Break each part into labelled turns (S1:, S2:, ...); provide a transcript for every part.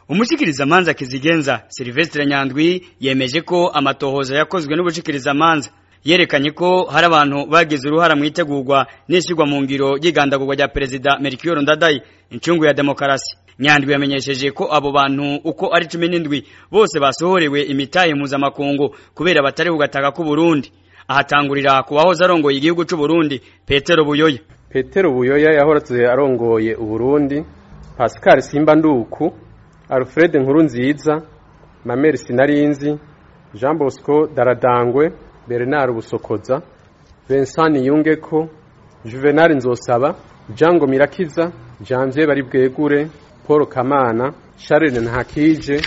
S1: umushikirizamanza kizigenza Silvestre Nyandwi yemeje ko amatohoza yakozwe n'ubushikirizamanza yerekanye ko hari abantu bagize uruhara mu itegurwa n'ishyirwa mu ngiro y'igandagurwa rya perezida Melchior Ndadaye incungu ya demokarasi Nyandwi yamenyesheje ko abo bantu uko ari cumi n'indwi bose basohorewe imitahe mpuzamakungu kubera batari kugataka ku Burundi ahatangurira ku wahoze arongoye igihugu c'u Burundi Petero Buyoya
S2: Petero Buyoya yahoratse arongoye Uburundi Pascal Simba Nduku Alfred Nkurunziza Mameri Sinarinzi Jean Bosco Daradangwe Bernard Busokoza Vincent Yungeko Juvenal Nzosaba Jango Mirakiza Janvier Baribwegure Paul Kamana Charles Ntakije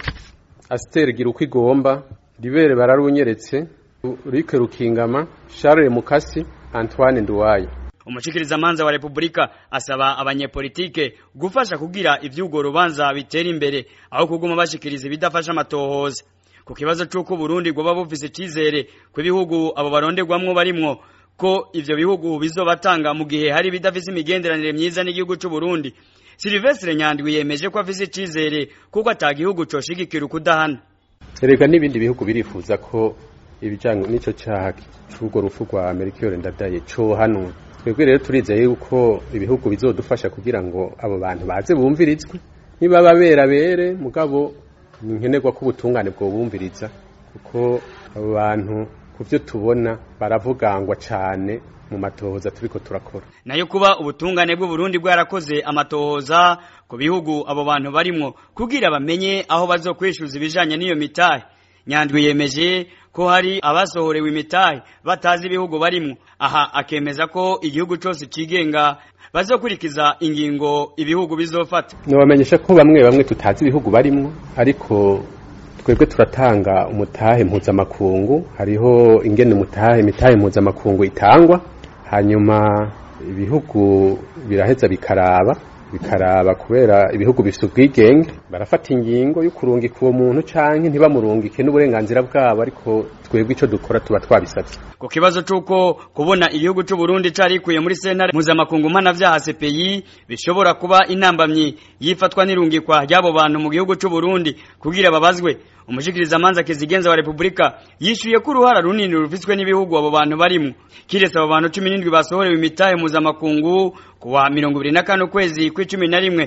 S2: Aster Girukwigomba Libere Bararunyeretse Rike Rukingama Charles Mukasi Antoine Nduwaye
S1: umushikirizamanza wa Republika asaba abanyepolitike gufasha kugira ivyugo rubanza bitera imbere aho kuguma bashikiriza ibidafasha amatohoza ku kibazo c'uko Burundi goba bufise icizere ku bihugu abo baronderwamwo barimwo ko ivyo bihugu bizobatanga mu gihe hari bidafise imigenderanire myiza n'igihugu c'u Burundi Silvestre Nyandwi yemeje ko afise icizere kuko atagihugu coshigikira ukudahana
S2: erega n'ibindi bihugu birifuza ko ibijanye n'ico caha c'urwo rupfu rwa Melchior Ndadaye cohanwa twebwe rero turizeye yuko ibihugu bizodufasha kugira ngo abo bantu baze bumvirizwe niba babera bere mugabo ni nkenerwa ko ubutungane bwo bumviriza kuko abo bantu ku byo tubona baravugangwa cyane mu matohoza turiko turakora
S1: nayo kuba ubutungane bw'u Burundi bwarakoze amatohoza ku bihugu abo bantu barimwo kugira bamenye aho bazokwishuza ibijanye n'iyo mitahe Nyandwi yemeje ko hari abasohorewe imitahe batazi ibihugu barimwo aha akemeza ko igihugu cyose cigenga bazokurikiza ingingo ibihugu bizofata
S2: nobamenyesha ko bamwe bamwe tutazi ibihugu barimwo ariko twebwe turatanga umutahe mpuzamakungu hariho ingene umutahe imitahe mpuzamakungu itangwa hanyuma ibihugu biraheza bikaraba bikaraba kubera ibihugu bifite ubwigenge barafata ingingo yo kurungika uwo muntu canke ntibamurungike n'uburenganzira bwabo ariko twebwe ico dukora tuba twabisavye
S1: ku kibazo c'uko kubona igihugu c'u Burundi carikuye muri sentare mpuzamakungu mpanavyaha CPI bishobora kuba intambamyi yifatwa n'irungikwa ry'abo bantu mu gihugu c'u Burundi kugira babazwe umushikirizamanza kizigenza wa Republika yishuye ko uruhara runini rufiswe n'ibihugu abo bantu barimwo kiretse abo bantu 17 basohorewe imitahe mpuzamakungu kuwa 24 kwezi kw'icumi na rimwe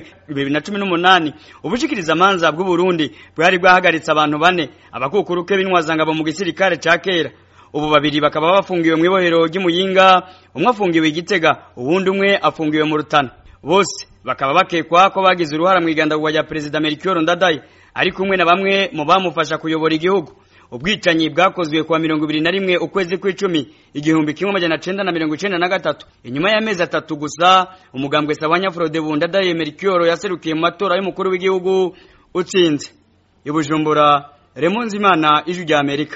S1: 2018 ubushikirizamanza bw'u Burundi bwari bwahagaritse abantu bane abakukuruke b'intwazangabo mu gisirikare ca kera ubu babiri bakaba bafungiwe mu ibohero ry'umuyinga umwe afungiwe igitega uwundi umwe afungiwe mu rutana bose bakaba bakekwa ko bagize uruhara mu igandagurwa rya perezida Melchior Ndadaye ari kumwe na bamwe mu bamufasha kuyobora igihugu ubwicanyi bwakozwe kuwa mirongo ibiri na rimwe ukwezi kw'icumi igihumbi kimwe amajana cenda na mirongo icenda na gatatu inyuma y'amezi atatu gusa umugambwe Sabanya Frodebu Ndadaye Melchior yaserukiye mu matora y'umukuru w'igihugu utsinze i Bujumbura Remonzimana ijwi rya Amerika